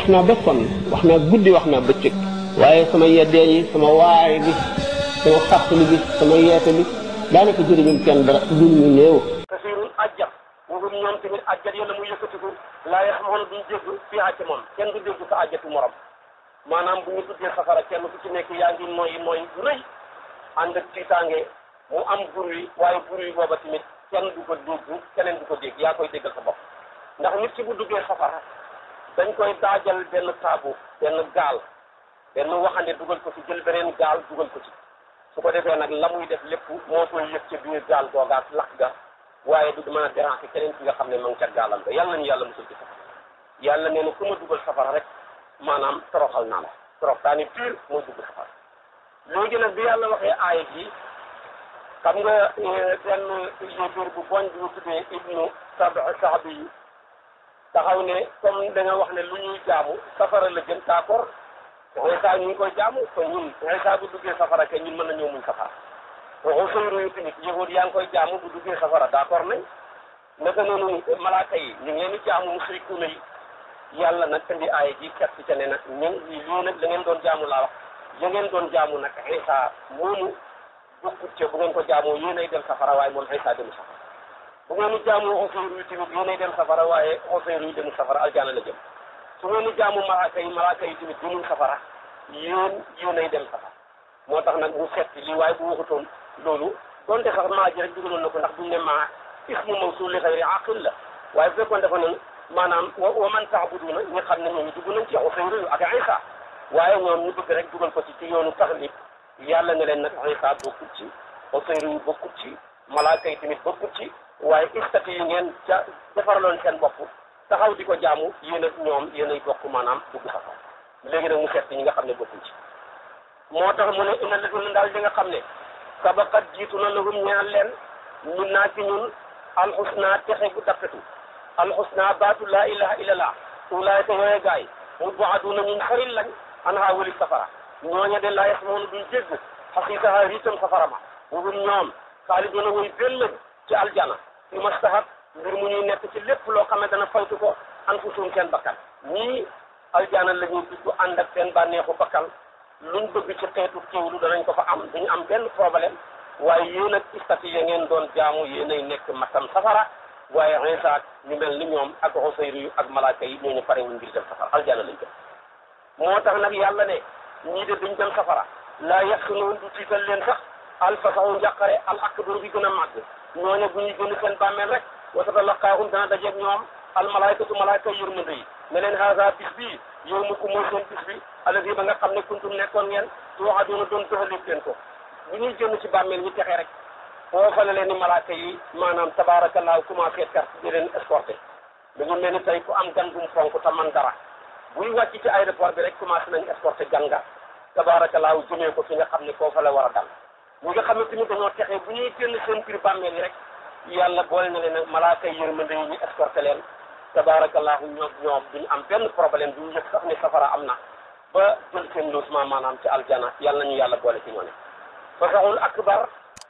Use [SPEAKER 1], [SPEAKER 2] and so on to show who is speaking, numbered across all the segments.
[SPEAKER 1] wax naa ba sonn wax naa guddi wax naa bëccëg waaye sama yeddee yi sama waare bi sama fàttali bi sama yeete bi daanaka jëriñum kenn dara lu ñu néew
[SPEAKER 2] kasirun ajjat wugum ñoom tamit ajjat yàlla muy yëkkatiku laa yax moon duñ dégg fii àcc moom kenn du dégg sa ajjatu morom maanaam bu ñu tuddee safara kenn ku ci nekk yaa ngi noyyi noyyi bu rëy ànd ak tiitaange mu am bruit waaye bruit booba tamit kenn du ko dégg keneen du ko dégg yaa koy déggal sa bopp ndax nit ki bu duggee safara dañ koy daajal benn taabu benn gaal benn waxande dugal ko ci jël beneen gaal dugal ko ci su ko defee nag la muy def lépp moo koy yëg ca biir gaal googaat lakk ga waaye du mën a déranger keneen ki nga xam ne ma ngi ca gaalam ga yàlla nañu yàlla musul ci safara yàlla nee na ku ma dugal safara rek maanaam toroxal naa la torox taani pire moo dugg safara léegi nag bi yàlla waxee aaya ji xam nga benn yéeféer bu boñ bi ñu tuddee ibnu sab sahabi yi taxaw ne comme da nga wax ne lu ñuy jaamu safara la jëm d'accord Iisaa ñu ngi koy jaamu ko ñun Iisaa bu duggee safara ke ñun mën nañoo muñ safara Usayru yu tamit yahud yaa ngi koy jaamu bu duggee safara d'accord nañ naka noonu malaaka yi ñu ngi leen di jaamu musrikuuna yi yàlla nag indi aaya ji kat ci ca ne nag ñun lii nag la ngeen doon jaamu laa wax ya ngeen doon jaamu nag Iisaa moomu bokkut ca bu ngeen ko jaamoo yéenay dem safara waaye moom Iisaa demu safara bu ngeen di jaamu Usayru yu tamit yéenay dem safara waaye Usayru yu demu safara aljaana la jëm su ngeen di jaamu malaaka yi malaaka yi tamit demuñ safara yéen yéenay dem safara moo tax nag mu setti lii waaye bu waxutoon loolu donte sax maa ji rek dugaloon na ko ndax duñ ne maa ismu mawsul li xayri aqil la waaye bu fekkoon dafa noonu maanaam wa wa man taabuduna ñi xam ne ñooñu dugg nañ ci Usayru ak Isa waaye ñoom ñu bëgg rek dugal ko ci ci yoonu taxlib yàlla ne leen nag Isa bokkut ci Usayru yu bokkut ci malaaka yi tamit bokkut ci waaye istati yi ngeen ca defaraloon seen bopp taxaw di ko jaamu yéen ak ñoom yéen ay bokk maanaam dugg safara léegi nag mu seet ñi nga xam ne bokkuñ ci moo tax mu ne inna lazina daal di nga xam ne sabaqat jiitu na lahum ñaan leen ñun naa ci ñun alxusna texe bu dappetu alxusna baatu laa ilaha illallah ulaayka yooye gaay mu baaduna ñun xaril lañ an haa wali safara ñooña de laa yasmoonu duñ dégg xasiisaha riitam safara ma wugum ñoom xaaliduna way bel lañ ci aljana fi mastahat mbir mu ñuy nekk ci lépp loo xam ne dana faytu ko anfusum seen bakkan ñii aljana la ñuy dugg ànd ak seen bànneexu bakkan luñ bëgg ci xeetu kiiwlu danañ ko fa am duñu am benn problème waaye yéen ak istati ya ngeen doon jaamu yéenay nekk matam safara waaye Iisaa ñu mel ni ñoom ak Usayru yu ak malaaka yi ñooñu pare wuñ ngir dem safara aljana lañ jëm moo tax nag yàlla ne ñii de duñ dem safara laa yaxsunoon du tiital leen sax alfasaxu njàqare al akbar bi gën a màgg ñooñu bu ñu gën seen bàmmeel rek wa tatalaqaahum dana dajeeg ñoom al malaykatu malaayka yërmande yi ne leen haasa bis bii yow mu ko mooy seen bis bi alladi ba nga xam ne kuntum nekkoon ngeen tuuxadoona doon doxaleeg leen ko bu ñuy génn ci bàmmeel ñu texe rek foofa la leen ni malaaka yi maanaam tabaarakallaahu commencé carte di leen escorté da ngi mel ni tey ku am gan gum fonk te man dara buy wàcc ci aéroport bi rek commencé nañ escorté gan nga tabaarakallaahu jëmee ko fi nga xam ne foofa la war a dal ñi nga xam ne tamit dañoo texe bu ñuy génn seen biir bàmmeel yi rek yàlla boole na leen nag malaaka yi yërmande yi ñu escorté leen tabaarakallaahu ñoom ñoom duñu am benn problème duñu yëg sax ni safara am na ba jël seen logement maanaam ci aljana yàlla nañu yàlla boole ci ñoone fasaxul akbar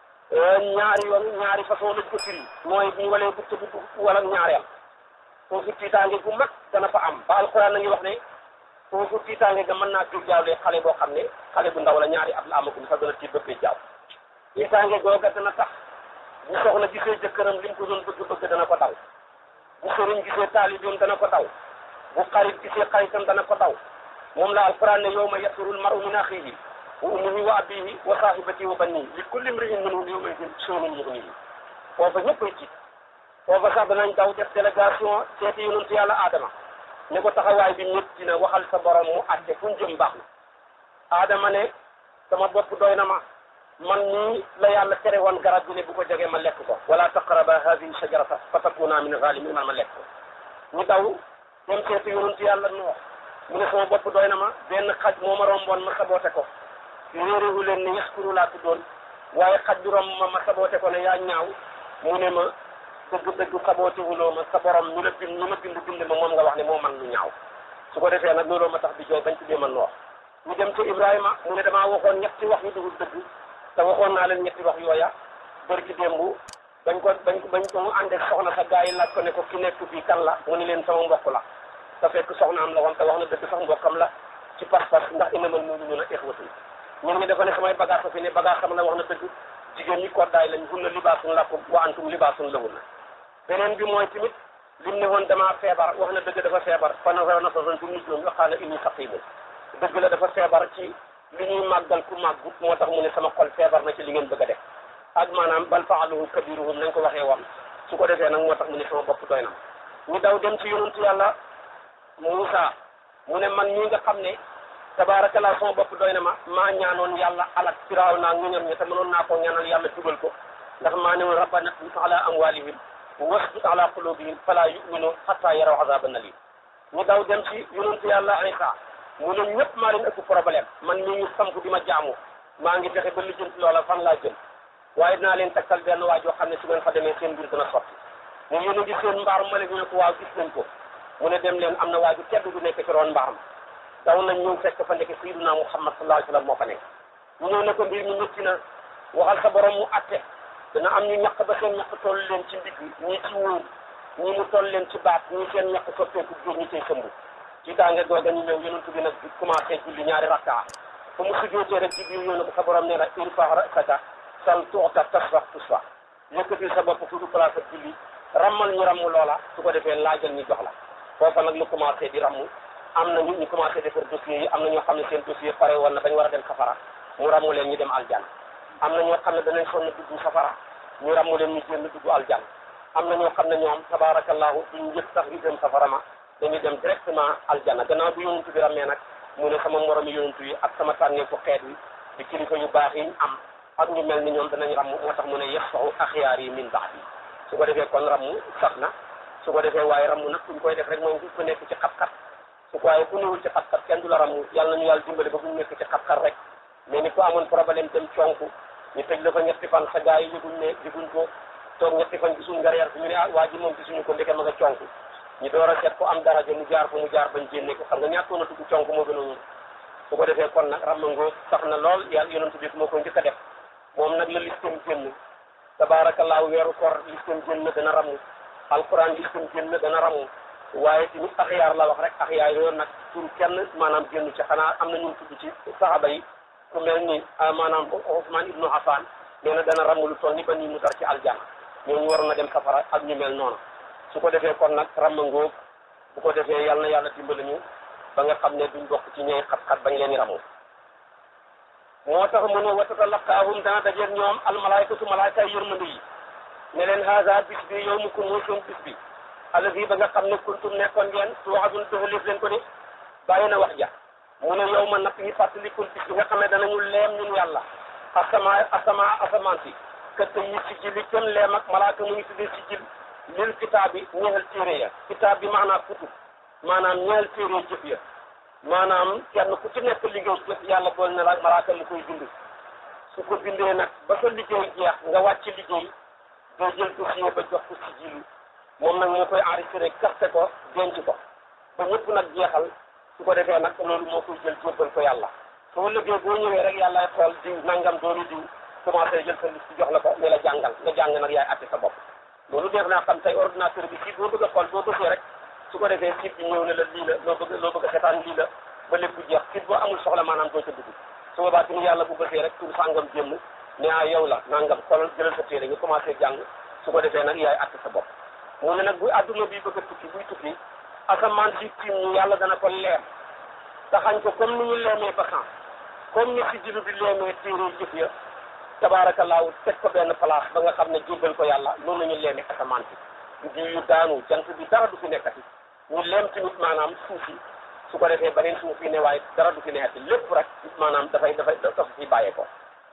[SPEAKER 2] ñaari yoon ñaari façon lañ ko firi mooy bu ñu walee bu tëdd wala ñaareel foofu tiitaange gu mag dana fa am ba alquran na ngi wax ne foofu tiitaange ga mën naa tur jaawlee xale boo xam ne xale bu ndaw la ñaari at la amagum sax dana tiit bëggee jaaw tiitaange googa dana tax bu soxna gisee jëkkëram liñ ko doon bëgg bëgg dana ko daw bu sëriñ gisee taalibeem dana ko daw bu xarit gisee xaritam dana ko daw moom la alquran ne yawma yafirul maru min axihi wa ummihi wa abihi wa sahibati wa bannihi li kulli imri'in minhum yawma idin sha'nun yughnihi foofa ñëpp ay tiit foofa sax danañ daw def délégation seeti yonent yàlla Adama ne ko taxawaay bi ñëpp dina waxal sa borom mu àtte fu ñu jëm baax na Adama ne sama bopp doy na ma man nii la yàlla tere woon garab gi ne bu ko jógee ma lekk ko wala taqraba hadihi shajarata fa takuna min zalimin man ma lekk ko ñu daw dem seeti yonent yàlla Nuux mu ne sama bopp doy na ma benn xaj moo ma romboon ma saboote ko réeréwu leen ne yaskuru laa tuddoon waaye xaj bi romb ma ma saboote ko ne yaa ñaaw mu ne ma dëgg-dëgg saboote wuloo ma sa borom ñu la bind ñu ma bind bind ma moom nga wax ne moo man lu ñaaw su ko defee nag looloo ma tax di jooy bañ tuddee ma noox ñu dem ci Ibrahima mu ne damaa waxoon ñetti wax yu dugul dëgg te waxoon naa leen ñetti wax yooya bërki démb bañ ko bañ ko bañ ko mu ànd ak soxna sa gaa yi laaj ko ne ko ki nekk fii kan la mu ne leen sama mbokk la te fekk soxnaam la woon te wax na dëgg sax mbokkam la ci pas-pas ndax innamal mu'minuuna ixwatun ñun ñi dafa ne samay bagage fa fi ne bagage xam la wax na dëgg jigéen ñi koddaay lañ hunna libaasun lakum wa antum libaasun lahunna beneen bi mooy tamit lim ne woon damaa feebar wax na dëgg dafa feebar fa nazara nazratan fi nujuum wa qaala inni saqiimun dëgg la dafa feebar ci li ñuy màggal ku màggut moo tax mu ne sama xol feebar na ci li ngeen bëgg a def ak maanaam bal faaluhu kabiruhum nañ ko waxee woon su ko defee nag moo tax mu ne sama bopp doy na ñu daw dem ci yonentu yàlla Muusa mu ne man ñi nga xam ne tabaarakallaa sama bopp doy na ma maa ñaanoon yàlla alak firaaw naa ñoñam ñi te mënoon naa koo ñaanal yàlla dugal ko ndax maa ne woon rabbana tmis ala amwalihim wasdud ala qulubihim fala yuminu hatta yaraw azaban alim ñu daw dem ci yonentu yàlla Isa mu ne ñëpp maa leen ëpp problème man mii ñu samp di ma jaamu maa ngi fexe ba lijjanti loola fan laa jëm waaye dinaa leen takkal benn waa joo xam ne su ngeen fa demee seen mbir dana sotti mu yéen a ngi seen mbaar ma ñu ne ko waaw gis nañ ko mu ne dem leen am na waa ju tedd du nekk ci roon mbaaram daw nañ ñëw fekk fa nekk sayyiduna Muhammad sallallahu alayhi wa sallam moo fa nekk ñu ñëw ne ko mbir mi métti na waxal sa borom mu atte dana am ñu ñaq ba seen ñaq toll leen ci ndigg ñii ci wóor ñii mu toll leen ci baat ñii seen ñaq soppeeku jur ñi cay sëmbu ci daange googa ñu ñëw yonent bi nag commencé julli ñaari rakkaa fa mu sujjootee rek ci biir yoonu ko sa borom nee na irfa ra'saka sal tuuta tasfax tusfax yëkkatil sa bopp fu du place ak julli rammal ñu ramm loola su ko defee laajal ñu jox la foofa nag lu commencé di ramm am na ñu ñu commencé defar dossiers yi am na ñoo xam ne seen dossier pare woon na dañ war a dem safara mu ramm leen ñu dem aljan am na ñoo xam ne danañ sonn dugg safara ñu ramm leen ñu génn dugg aljan am na ñoo xam ne ñoom tabaarakallahu duñ yëg sax ñu dem safara ma dañuy dem directement aljana gannaaw bu yonentu bi rammee nag mu ne sama moromi yonentu yi ak sama tànneefu xeet wi di kilifa yu baax yi ñu am ak ñu mel ni ñoom danañ ramm moo tax mu ne yasfahu axyaar yi min ba'di su ko defee kon ramm sax na su ko defee waaye ramm nag kuñ koy def rek moom ku nekk ci xat-xat su ko waaye ku newul ci xat-xat kenn du la ramm yàlla nañu yàlla dimbale ba bu ñu nekk ci xat-xat rek mais ni ko amoon problème dem conku ñu tëj la fa ñetti fan sa gars yi yëguñ ne yëguñ ko toog ñetti fan gisuñ nga reer fi ñu ne ah waa ji moom gisuñu ko ndeke ma nga conku ñu door a seet ko am daraja mu jaar fa mu jaar bañ génne ko xam nga ñàkkoon a dugg conk moo gën a wóor su ko defee kon nag ramangoo sax na lool yàlla yonent bi moo ko njëkk a def moom nag la listam génn tabaarakallaahu weeru kor listam génn dana ramu alquran listam génn dana ramu waaye tamit axyaar la wax rek axyaar yooyu nag pour kenn maanaam génn ci xanaa am na ñu tudd ci saxaba yi ku mel ni maanaam Ousmane ibnu Affan nee na dana ramu lu toll ni ba nii mu dar ci aljana ñooñu waroon na dem safara ak ñu mel noonu su ko defee kon nag ramangóog bu ko defee yal na yàlla dimbali ñu ba nga xam ne duñ bokk ci ñooy xat-xat bañ leen ramu moo tax mu ne wa tatalaqaahum dana dajeeg ñoom almalaykatu malaayka yërmande yi ne leen haada bis bi yow mu ko mooy seen bis bi allazi ba nga xam ne kuntum nekkoon ngeen tuwaadun dëxaleef leen ko de bàyyi na wax ja mu ne yow ma nag yi fàttalikul bis bi nga xam ne danañu leem ñun yàlla asama asama asamaan si kët yi si jil li kenn leem ak malaaka mu ngi tuddee si jil lil kitaab bi ñeexal téere ya kitaab bi maanaam kutub maanaam ñeexal téere jëf ya maanaam kenn ku ci nekk liggéey jëf yàlla bool na la malaaka mu koy bind su ko bindee nag ba sa liggéey jeex nga wàcc liggéey doo jël dossier ba jox ko si jilu moom nag moo koy enregistré kaste ko denc ko ba ñëpp nag jeexal su ko defee nag loolu moo koy jël jébbal ko yàlla soo liggéey boo ñëwee rek yàlla xool diw nangam doolu diw commencé jël sa liste jox la ko ne la jàngal nga jàng nag yaay atte sa bopp loolu def naa xam tey ordinateur bi si boo bëgg a xool boo bëggee rek su ko defee site bi ñëw ne la lii la loo bëgg loo bëgg a seetaan lii la ba lépp jeex site boo amul soxla maanaam doo ca dugg su boobaa tamit yàlla bu bëggee rek tur sàngam génn ne ah yow la nangam xoolal jëlal sa téere nga commencé jàng su ko defee nag yaay atte sa bopp mu ne nag bu adduna bi bëgg a tukki buy tukki asamaan si tiim ñu yàlla dana ko leer taxañ ko comme ni ñu leemee basan comme ni si jilu bi leemee téere jëf ya tabaarakallaahu teg ko benn place ba nga xam ne jébbal ko yàlla loolu la ñu leemee asamaan si du yu daanu jant bi dara du fi nekkati ñu leem tamit maanaam suuf si su ko defee beneen suuf yi ne waaye dara du fi nekkati lépp rek maanaam dafay dafay dafa fi bàyyee ko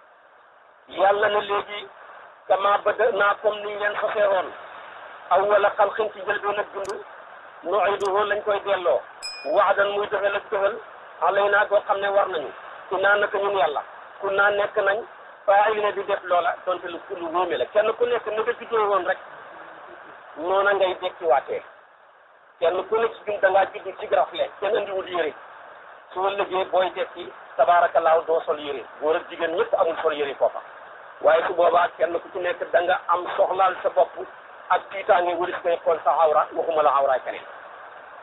[SPEAKER 2] yàlla na léegi kama bada naa comme niñ leen soseeroon aw wala xalqin ci jëlbeen ak dund nuiduhu lañ koy delloo waadan muy dëxal ak dëxal alay naa koo xam ne war nañu ku naa naka ñun yàlla ku naa nekk nañ faay ne di def loola donte lu lu wóome la kenn ku nekk ni nga juddoo woon rek noona ngay dekkiwaatee kenn ku nekk ci ñun da ngaa judd ci rafle kenn andiwul yére soo liggéey booy dekki tabaarakallaahu doo sol yére góor ak jigéen ñëpp amul sol yére foofa waaye su boobaa kenn ku ci nekk da nga am soxlaal sa bopp ak tiitaange waris koy xool sa awra waxuma la awraay keneen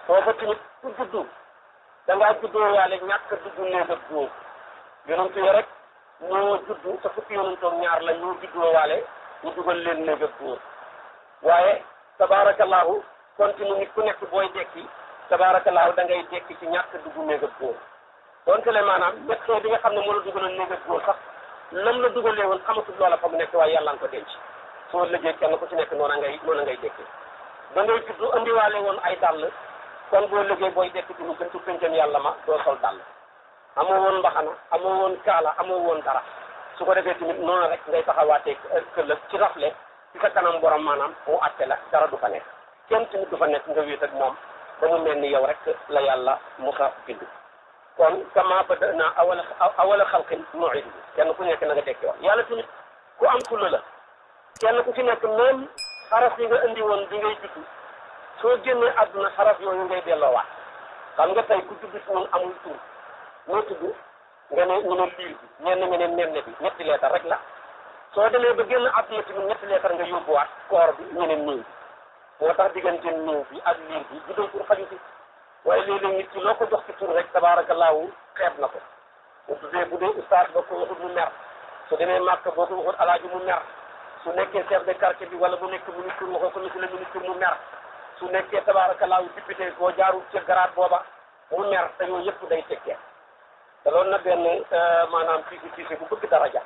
[SPEAKER 2] foofa tamit ku juddu da ngaa juddoo waale ñàkk a dugg néeg ak góor yonent yi rek ñoo juddu te fukki yonentoog ñaar la ñoo juddoo waale ñu dugal leen néeg ak góor waaye tabaarakallaahu continue nit ku nekk booy dekki tabaarakallaahu da ngay dekki ci ñàkk dugg néeg ak góor donte le maanaam médecin bi nga xam ne moo la dugaloon néeg ak góor sax lam la dugalee woon xamatul loola fa mu nekk waaye yàlla nga ko denc soo liggéey kenn ku ci nekk noona ngay noona ngay dekki da ngay juddu andiwaale woon ay dàll kon boo liggéey booy dekki ci mu gëntu pëncam yàlla ma doo sol dàll amoo woon mbaxana amoo woon kaala amoo woon dara su ko defee tamit noonu rek ngay taxawaatee këllëg ci rafle ci sa kanam borom maanaam mu àtte la dara du fa nekk kenn tamit du fa nekk nga wéet ak moom ba mu mel ni yow rek la yàlla musa bind kon kama badana awala awala xalqin nuidu kenn ku nekk na nga dekki woon yàlla tamit ku am fulla la kenn ku ci nekk même xaraf yi nga indi woon bi ngay juddu soo génnee àdduna xaraf yooyu ngay delloowaat xam nga tey ku judd ci ñun amul tur moo tudd nga ne ñu ne liir bi ñenn nga ne nenne bi ñetti leetar rek la soo demee ba génn àdduna tamit ñetti leetar nga yóbbuwaat koor bi ñu ne néew moo tax diggante néew bi ak liir bi juddoo tur xaju si waaye léeg-léeg nit ki loo ko jox ci tur rek tabaarakallaahu xeeb na ko bu tuddee bu dee ustaas ba ko waxut mu mer su demee màkk boo ko waxut alaaji mu mer su nekkee chef de quartier bi wala bu nekk ministre waxoo ko monsieur le ministre mu mer su nekkee tabaarakallaahu député boo jaarul ci garaat booba mu mer te yooyu yëpp day tekkee te loolu na benn maanaam fiisi fiisi bu bëgg daraja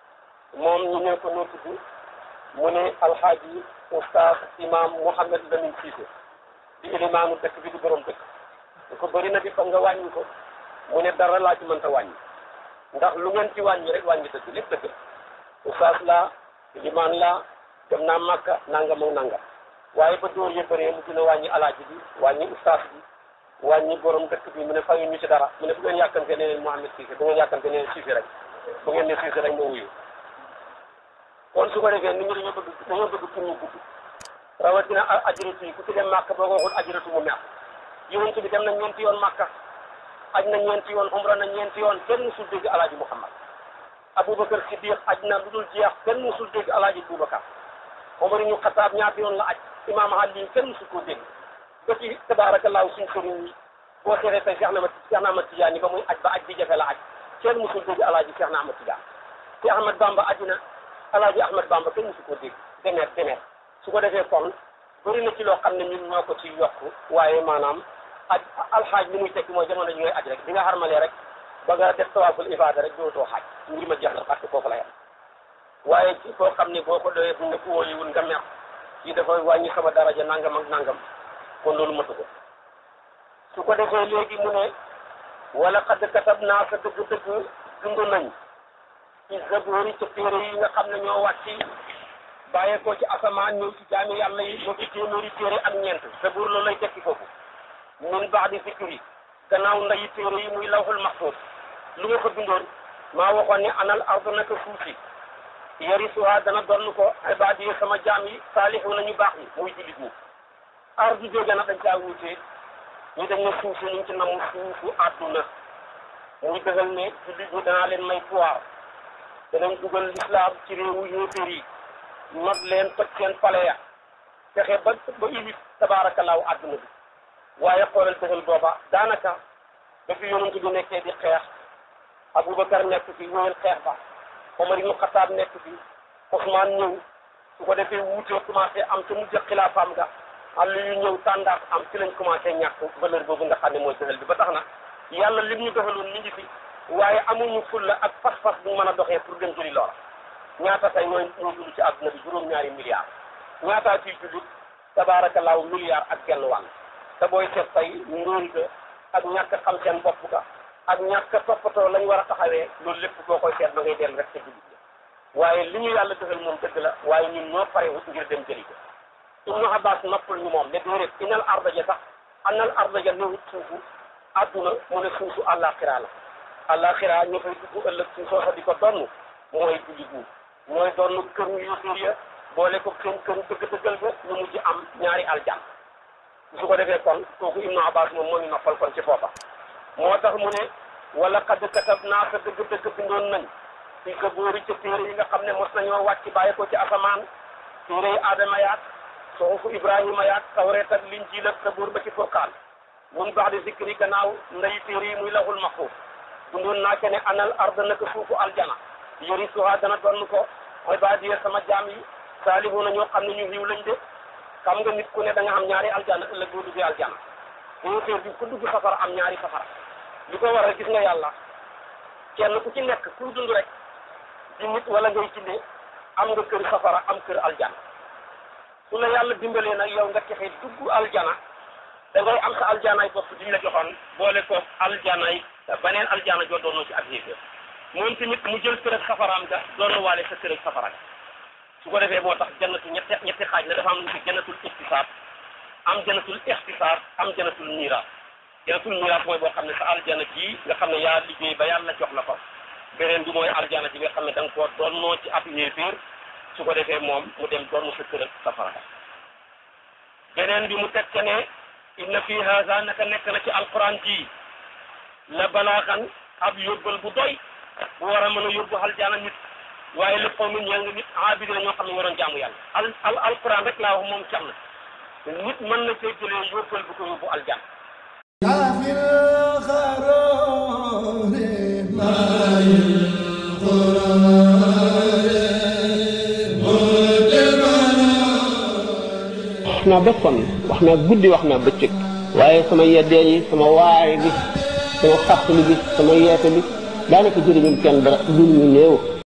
[SPEAKER 2] moom ñu ne ko noo tudd mu ne alxaaji oustaz imam Mouhamed Lamine Cissé di ilimaanu dëkk bi di borom dëkk lu ko bëri na di fa nga wàññi ko mu ne dara laa ci mënta wàññi ndax lu ngeen ci wàññi rek wàññi dëgg lépp dëgg oustaz laa ilimaan laa dem naa màkka nangam ak nangam waaye ba dóor ya bëree mu dina wàññi alaaji bi wàññi oustaz bi wàññi borom dëkk bi mu ne fayu ñu ci dara mu ne bu ngeen yàkkante ne leen Mouhamed Cissé bu ngeen yàkkante ne leen Cissé rek bu ngeen ne Cissé rek ma wuyu kon su ko defee nit ñi dañoo bëgg dañoo bëgg pour ñu gudd rawatina ajiratu yi ku ci dem màkk boo ko waxul ajiratu mu mer yonent bi dem na ñeenti yoon màkka aj na ñeenti yoon umra na ñeenti yoon kenn musul dégg alaaji Muhammad Aboubacar Siddiq aj na lu dul jeex kenn musul dégg alaaji Boubacar Omar ñu Xataab ñaata yoon la aj Imaam Ali kenn musul koo dégg ba ci tabaarakallaahu suñ sëriñ yi boo seetee tey Cheikh na ma Cheikh na Ahmad Tidiane ba muy aj ba aj bi jafe la aj kenn musul dégg alaaji Cheikh na Ahmad Tidiane te Ahmad Bamba aji na alaaji Ahmad Bamba kenn musu koo dégg demeer demeer su ko defee kon bëri na ci loo xam ne ñun ñoo ko ci yokk waaye maanaam aj alxaaj li muy tekki mooy jamono ji ngay aj rek bi nga xarmalee rek ba nga def tawaaful ibaada rek dootoo xaaj ngir ma jeex na parce que foofu la yem waaye ci koo xam ne boo ko doyee bu ne ko wóoliwul nga mer yi dafa wàññi sama daraja nangam ak nangam kon loolu matu ko su ko defee léegi mu ne wala xadd katab naa sa dëgg-dëgg dund nañ ci zaboori ca téere yi nga xam ne ñoo wàcci bàyyeekoo ci asamaan ñëw ci jaami yàlla yi ñoo ci téeméeri téere ak ñeent zaboor loolu lay tekki foofu min baadi zikri gannaaw ndayi téere yi muy lawhul mahfuz lu nga ko bindoon maa waxoon ne anal ardu naka suuf si yarisuha dana donn ko ibaadi yi sama jaam yi saalihu nañu baax yi muy jullit ñi ardu jóge na dañ caa wuutee ñu dañ ne suuf si ñu ngi ci namu suufu àdduna muy dëgal ne jullit ñi danaa leen may pouvoir danañ dugal lislaam ci réewu yéeféer yi not leen toj seen pale ya fexe ba ba ibit tabaarakallaahu àdduna bi waaye xoolal dëgal booba daanaka ba fi yonent bi nekkee di xeex Aboubacar nekk fi wéyal xeex ba Omar ibnu Xataab nekk fi Ousmane ñëw su ko defee wuutee commencé am ca mujj xilaafaam ga àll yu ñëw tàndaat am ci lañ commencé ñàkk valeur boobu nga xam ne mooy dëgal bi ba tax na yàlla lim ñu defaloon mi ngi fi waaye amuñu fulla ak pas-pas bu mën a doxee pour dem jëli loola ñaata tey ñooy ñoo dund ci àdduna bi juróom-ñaari milliards ñaataa ciy jullit tabaarakallaahu milliards ak genn wàll te booy seet tey ndóol ga ak ñàkk xam seen bopp ga ak ñàkk toppatoo lañ war a taxawee loolu lépp boo koy seet da ngay dellu rek ca jullit waaye li ñu yàlla defal moom dëgg la waaye ñun ñoo pare wut ngir dem jëli ko Ibnu Abbas noppal ñu moom ne déedéet inal arda ja sax anal arda ja newut suufu àdduna mu ne suufu àllaaxira la àllaaxira ñoo fay dugg ëllëg suñ soosa di ko donn mooy jullit ñi ñooy donn kër yu yóotéer ya boole ko seen kër dëgg-dëggal ba ñu mujj am ñaari aljan su ko defee kon kooku Ibnu Abbas moom moo ñu noppal kon ci foofa moo tax mu ne wala xadd katab naa sa dëgg-dëgg bindoon nañ ci sa boori ca téere yi nga xam ne mos nañoo wàcc bàyyi ko ci asamaan téere yi aadama yaat suxufu ibrahima yaat tawreet ak linjiil ak sabuur ba ci furqaan mun baax di zikri gannaaw nday téere yi muy laxul maxfuuf dundoon naa ke ne anal arda naka suufu aljana yori suha dana donn ko mooy baa diye sama jaam yi saalihu na ñoo xam ne ñu xiw lañ de xam nga nit ku ne da nga am ñaari aljana ëllëg boo duggee aljana téer bi ku dugg safara am ñaari safara li ko waral gis nga yàlla kenn ku ci nekk ku dund rek di nit wala ngay jinne am nga kër safara am kër aljana su la yàlla dimbalee nag yow nga texe dugg aljana da ngay am sa aljanaay bopp diñ la joxoon boole ko aljanaay beneen aljana joo doonoo ci ak yéeféer moom tamit mu jël kër ak safaraam ga doon waale sa kër ak safara su ko defee moo tax jannatu ñetti ñetti xaaj la dafa am lu ci jannatul iktisaab am jannatul ixtisaar am jannatul miiraas jannatul miiraas mooy boo xam ne sa aljana ji nga xam ne yaa liggéey ba yàlla jox la ko beneen bi mooy aljana ji nga xam ne da nga koo doonnoo ci ab yéeféer su ko defee moom mu dem doon sa kër ak safara beneen bi mu teg ca ne inna fi haza naka nekk na ci alquran ji la balaaxan ab yóbbal bu doy bu war a mën a yóbbu aljana nit waaye lépp xaw mi ñeel nga nit abidi la ñoo xam ne waroon jaamu yàlla al al alquran rek laa wax moom cam na nit mën na cee jëlee yóbbal bu ko yóbbu aljana
[SPEAKER 1] wax naa ba sonn wax naa guddi wax naa bëccëg waaye sama yeddee yi sama waare bi sama fàttali bi sama yeete bi daanaka jëriñum kenn dara lu ñu néew